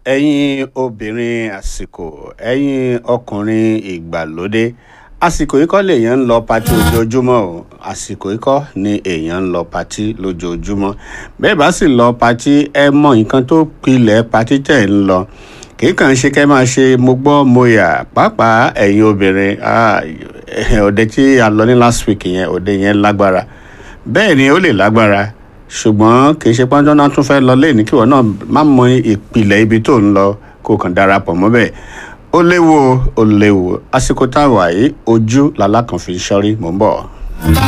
ẹ̀yin obìnrin àsìkò ẹ̀yin ọkùnrin ìgbàlódé àsìkò yìí kọ́ lèèyàn ń lọ patí ojoojúmọ́ o àsìkò yìí kọ́ ni èèyàn ń lọ patí lójoojúmọ́ bẹ́ẹ̀ bá sì lọ patí ẹ mọ nǹkan tó pilẹ̀ patí tẹ̀ ń lọ kì í kàn ṣe kẹ́ máa ṣe mo gbọ́ mo yà pàápàá ẹ̀yin obìnrin ah, òde tí a lọ ní last week yẹn òde yẹn lágbára bẹ́ẹ̀ ni ó lè lágbára ṣùgbọ́n kì í ṣe pọ́njọ́ náà tún fẹ́ lọ lẹ́yìn kí wọ́n náà má mọ ìpìlẹ̀ ibi tó ń lọ kó kàn darapọ̀ mọ́ bẹ́ẹ̀ ó léwu ó léwu àsìkò táwa yìí ojú làlákàn fi ṣọ́rí mò ń bọ̀.